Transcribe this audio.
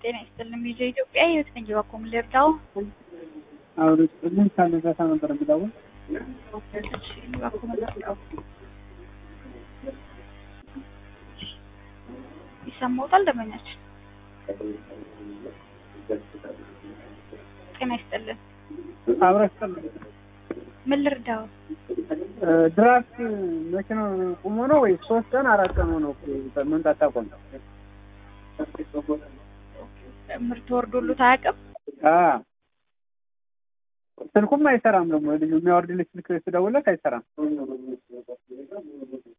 ጤና ይስጥልኝ። ቪዲዮ ኢትዮጵያ ህይወት ነኝ። በኮም ልርዳው? አውሪ ምን ካለ ዛታ ነበር የምደውል እሺ፣ በኮም ልርዳው? ይሰማዎታል? ደመኛችን ጤና ይስጥልን። አብረሽ ምን ልርዳው? ድራፍት መኪናው ቁሞ ነው ወይ ሶስት ቀን አራት ቀን ሆነው መምጣት ታቆም ምርት ወርዶሉት አያውቅም? ስልኩም አይሰራም ደግሞ ልጁ የሚያወርድልሽ ስልክ ስደውልለት አይሰራም